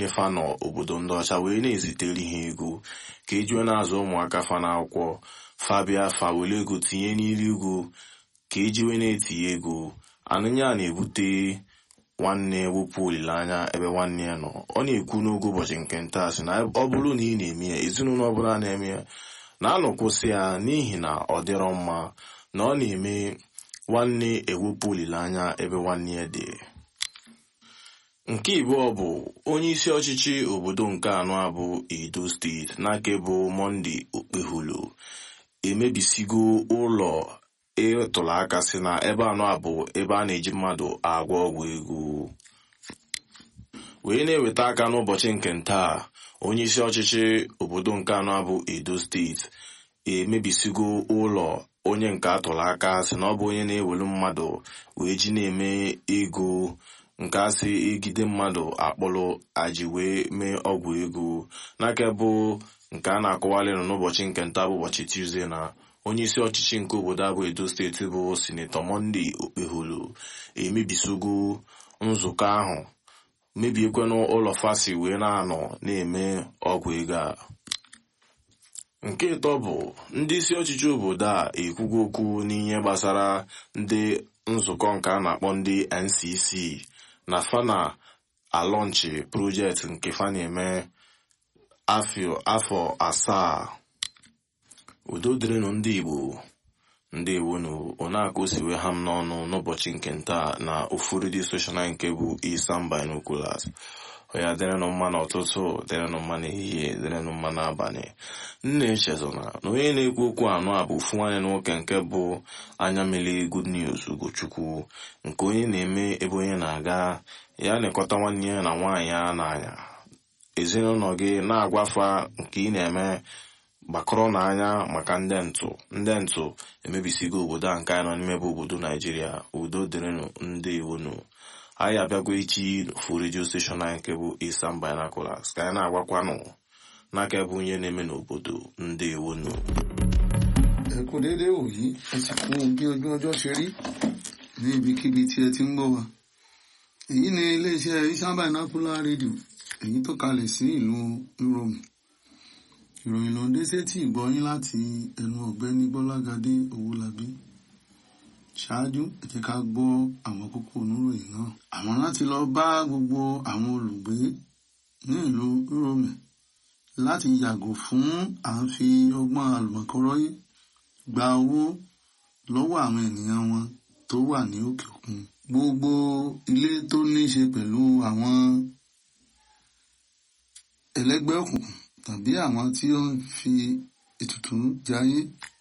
niile fa nọ obodo ndị ọcha wee na-ezitere ha ego ka ejuo na-azụ ụmụaka fa n'akwụkwọ fa bịa fa were ego tinye n'ilu ego ka ejiwe na-etinye ego anụnya na-ebute nwanne wepụ olileanya ebe nwanne ya nọ ọ na-ekwu n'oge ụbọchị nke nta sị na ọ bụrụ na ị na-eme ya ezinụlọ ọbụla na-eme ya na-anọkwụsị ya n'ihi na ọ dịrọ mma na ọ na-eme nwanne ewepụ olileanya ebe nwanne ya dị nke ịbụọ bụ onye isi ọchịchị obodo nke anọ abụ edo steeti n'aka bụ monde okpehulu emebisigo ụlọ ịtụrụ aka si na ebe anọ abụ ebe a na-eji mmadụ agwọ ọgwụ ego wee na-eweta aka n'ụbọchị nke ntaa onye isi ọchịchị obodo nke anọ abụ edo steeti emebisigo ụlọ onye nke atụrụ aka si na ọ bụ onye na-ewelu mmadụ wee ji na-eme ego nke asị egide mmadụ akpọrọ aji wee mee ọgwụ ego n'aka bụ nke a na-akọwalị nọ n'ụbọchị nke nta bụ ụbọchị tuzdee na onye isi ọchịchị nke obodo abụ edo steeti bụ sinetọ monde okpeholu emebisogo nzukọ ahụ mebiekwenụ ụlọ fasi wee na-anọ na-eme ọgwụ ego a nke ịtọ bụ ndị isi ọchịchị obodo a ekwugo okwu n'ihe gbasara ndị nzukọ nke a na-akpọ ndị ncc na fana alọnchi projekti nke fa na-eme afọ asaa udo dịrịnụ ndị igbo ndị igbo na onakụ siwe ha m n'ọnụ n'ụbọchị nke nta na ofu redio soshal nke bụ Eastern Binoculars ya dịrịnụ mma n'ụtụtụ dịrịnụ mma n'ehihie dịrịnụ mma n'abalị nna echezona na onye na-ekwu okwu anọ a bụ ofu nwanne nwoke nke bụ anya mmiri good news ugochukwu nke onye na-eme ebe onye na-aga ya na-ekọta nwanne ya na nwaanyị ya n'anya ezinụlọ gị na-agwafa nke ị na-eme gbakọrọ n'anya maka ndị ntụ ndị ntụ emebisigo obodo a nke anyị nọ n'ime bụ obodo naijiria udo dịrịnụ ndị iwonu anyị abịago echi n'ofu redio steshọn anyị nke bụ Eastern Binoculars ka anyị na-agwakwanụ n'aka ebe onye na-eme n'obodo ndị iwonu ẹ kú déédéé wòyí ẹ sì kú bí ojú ọjọ́ ṣe rí ní ibikíbi tí ẹ ti ń gbọ́ wa èyí ni iléeṣẹ́ Eastern Binocular rédíò èyí tó kalẹ̀ sí ìlú Rome ìròyìn ló ń dé sétí ìgbọ́yín láti ẹnu ọ̀gbẹ́ni Bọ́lágadé Owólabí ṣáájú ẹ jẹ́ ká gbọ́ àwọn kókó oníròyìn náà àwọn láti lọ bá gbogbo àwọn olùgbé ní ìlú Rome láti yàgò fún à ń fi ọgbọ́n àlùmọ̀kọ́rọ́yé gba owó lọ́wọ́ àwọn ènìyàn wọn tó wà ní òkè òkun gbogbo ilé tó ní í ṣe pẹ̀lú àwọn ẹlẹ́gbẹ́ òkùnkùn tàbí àwọn tí ó ń fi ètùtù jayé